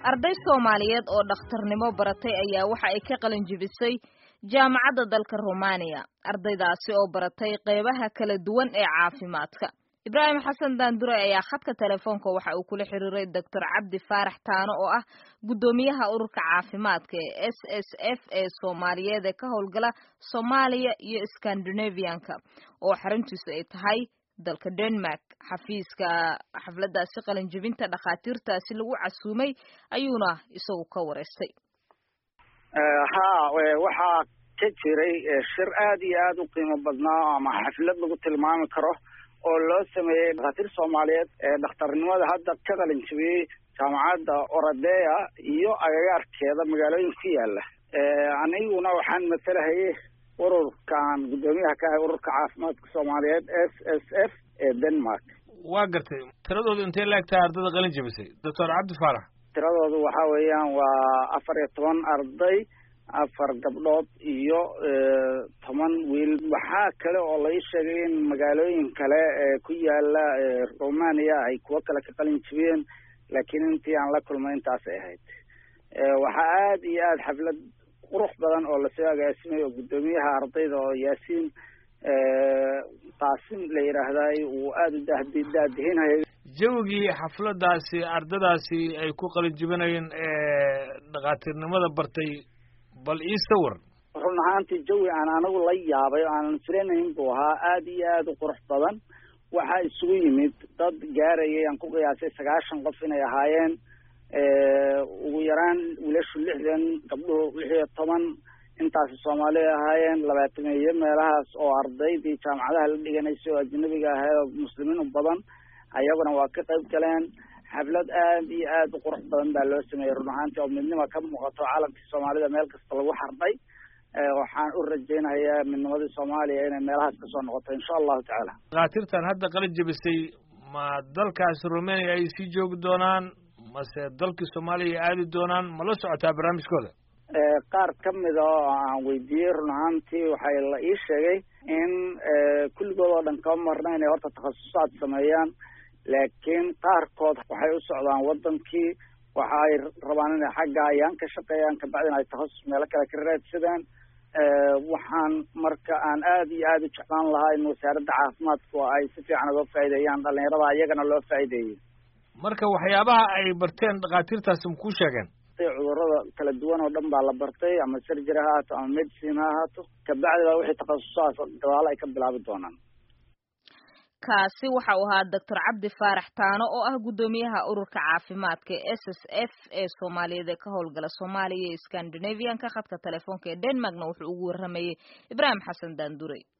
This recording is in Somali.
arday soomaaliyeed oo dhakhtarnimo baratay ayaa waxa ay ka qalin jibisay jaamacadda dalka romaniya ardaydaasi oo baratay qeybaha kala duwan ee caafimaadka ibraahim xasan daandure ayaa khadka telefoonka waxa uu kula xiriiray doctor cabdi faarax taano oo ah guddoomiyaha ururka caafimaadka ee s s f ee soomaaliyeed ee ka howlgala soomaaliya iyo scandinavianka oo xaruntiisu ay tahay dalka denmark xafiiska xafladaasi qalinjibinta dhakhaatiirtaasi lagu casuumay ayuuna isagu ka wareystay ha waxaa ka jiray shir aad iyo aad u qiimo badnaa ama xaflad lagu tilmaami karo oo loo sameeyey dhakhaatiir soomaaliyeed ee dhakhtarnimada hadda ka qalin jibiyey jaamacadda oradea iyo agagaarkeeda magaalooyin ku yaala aniguna waxaan matalahayay ururkan guddoomiyaha ka ahay ururka caafimaadka soomaaliyeed s s f ee denmark waa gartay tiradoodu intay laegtahay ardada qalin jibisay doctor cabdi faarax tiradoodu waxa weeyaan waa afar iyo toban arday afar gabdhood iyo toban wiil waxaa kale oo lai sheegay in magaalooyin kale ee ku yaala romania ay kuwo kale ka qalin jibiyeen laakiin intii aan la kulmay intaasay ahayd waxaa aad iyo aad xaflad qurux badan oo lasoo agaasimay oo guddoomiyaha ardayda oo yaasiin qaasim la yidhaahday uu aada u daadi daadihinayay jawigii xafladaasi ardadaasi ay ku qalin jibinayeen ee dhakhaatiirnimada bartay bal ii sawir run ahaantii jawi aan anigu la yaabay o aanan filanayn buu ahaa aada iyo aada u qurux badan waxaa isugu yimid dad gaarayay aan ku qiyaasay sagaashan qof inay ahaayeen ugu yaraan wiilashu lixdan gabdhuhu lix iyo toban intaasi soomaaliya ahaayeen labaatameeyo meelahaas oo ardaydii jaamacadaha la dhiganaysa oo ajnabiga ahayd oo muslimiin u badan ayaguna waa ka qayb galeen xaflad aad iyo aad u qurux badan baa loo sameeyey run ahaantii oo midnima ka muuqato caalamkii soomaalida meel kasta lagu xardhay waxaan u rajaynayaa midnimadii soomaaliya inay meelahaas kasoo noqoto insha allahu tacaala dhakhaatiirtan hadda qalin jebisay ma dalkaasi romania ay sii joogi doonaan mase dalkii soomaaliya ay aadi doonaan ma la socotaa barnaamijkooda qaar ka mida oo aan weydiiyey run ahaantii waxay la ii sheegay in kulligood oo dhan kama marna inay horta takhasusaad sameeyaan laakiin qaarkood waxay u socdaan wadankii waxa ay rabaan inay xagga ayaan ka shaqeeyaan kabacdina ay takhasus meelo kale ka raadsadaan waxaan marka aan aada iyo aada u jeclaan lahaa in wasaaradda caafimaadku ay si fiican uga faa'iideeyaan dhalinyarada iyagana loo faa'iideeyey marka waxyaabaha ay barteen dhakhaatiirtaasi ma kuu sheegeen cudurada kala duwan oo dhan baa la bartay ama surgery ha ahaato ama medicine ha ahaato kabacdi baa wixii takhasusahaas gadaalo ay ka bilaabi doonaan kaasi waxa uu ahaa doctor cabdi faarax taano oo ah guddoomiyaha ururka caafimaadka ee s s f ee soomaaliyeed ee ka howlgala soomaaliya iyo scandinavianka khadka telefoonka ee denmarkna wuxuu ugu warramayey ibraahim xasan daandurey